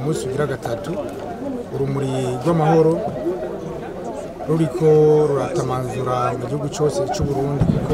umunsi ugira gatatu urumuri rw'amahoro ruriko ruratamanzura mu gihugu cyose cy'u Burundi kuko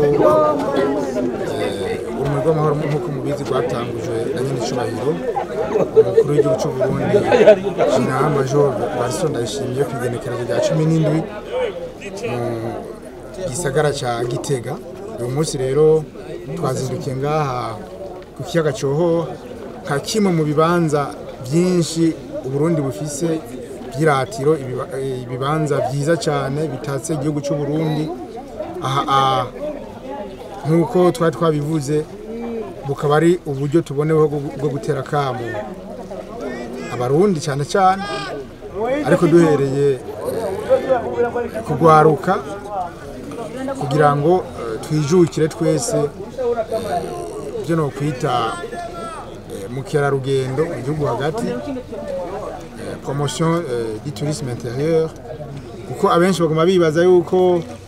eh, urumuri rw'amahoro nk'uko mubizi rwatangujwe na nyine icubahiro umukuru w'igihugu cy'u Burundi General Major Barison Ndayishimiye ku igenekerezo rya cumi n'indwi mu gisagara ca Gitega uyu munsi rero twazindukiye ngaha ku kiyaga Coho nka kimwe mu bibanza byinshi Uburundi bufise by'iratiro ibiba- eh, ibibanza byiza cyane bitatse igihugu cy'u Burundi aha aha nk'uko twari twabivuze bukaba ari uburyo tuboneweho bwo- bwo gutera akamu abarundi cyane cyane ariko duhereye eh, kugwaruka kugira ngo eh, twijukire twese eh, ibyo no kwita eh, mukerarugendo mu gihugu hagati eh, promotion eh, du tourisme intérieur kuko abenshi baguma bibaza yuko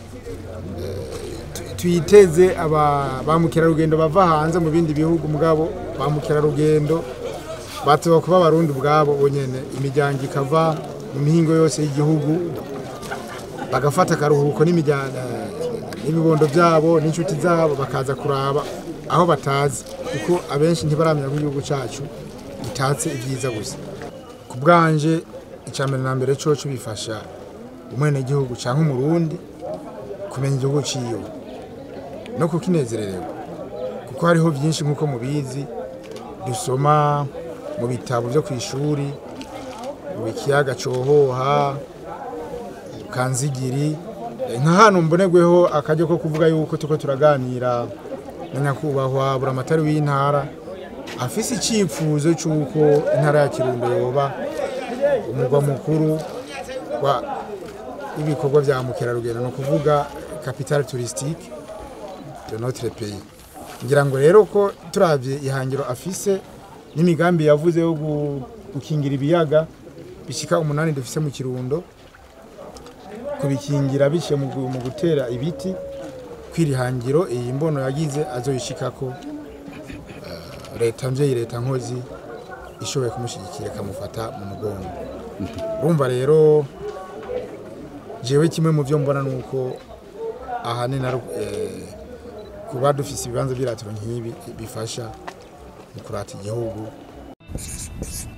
twiteze aba ba mukerarugendo bava hanze mu bindi bihugu mugabo ba mukerarugendo batoba kuba abarundi ubwabo bonyene imiryango ikava mu mihingo yose y'igihugu bagafata akaruhuko n'imiryango n'ibibondo byabo n'inshuti zabo bakaza kuraba aho batazi kuko abenshi ntibaramenya ko igihugu cyacu gitatse ibyiza gusa ku bwanje icambere na mbere coco bifasha umwenegihugu canke umurundi kumenya igihugu ciwe no kukinezerererwa kuko hariho byinshi nk'uko mubizi dusoma mu bitabo byo ku ishuri mu kiyaga cohoha kanzigiri nka hano mbonerweho akaryo ko kuvuga yuko tuko turaganira na nyakubahwa buramatari w'intara afise icyifuzo cy'uko intara ya kirundo yoba umugwa mukuru wa w'ibikorwa bya mukerarugendo ni ukuvuga capitale touristique de notre pays ngira ngo rero ko turavye ihangiro afise n'imigambi yavuze yo gu- gukingira ibiyaga bishika umunani dufise mu kirundo kubikingira biciye mu gu- mu gutera ibiti kwiri hangiro iyi mbono yagize azoyishikako eh, leta mvyeyi leta nkozi ishoboye kumushyigikira ikamufata mu mugongo urumva rero jewe kimwe mu byo mbona nuko ahanini ari eh, kuba dufise ibibanza by'iratiro nk'ibi bifasha mu kurata igihugu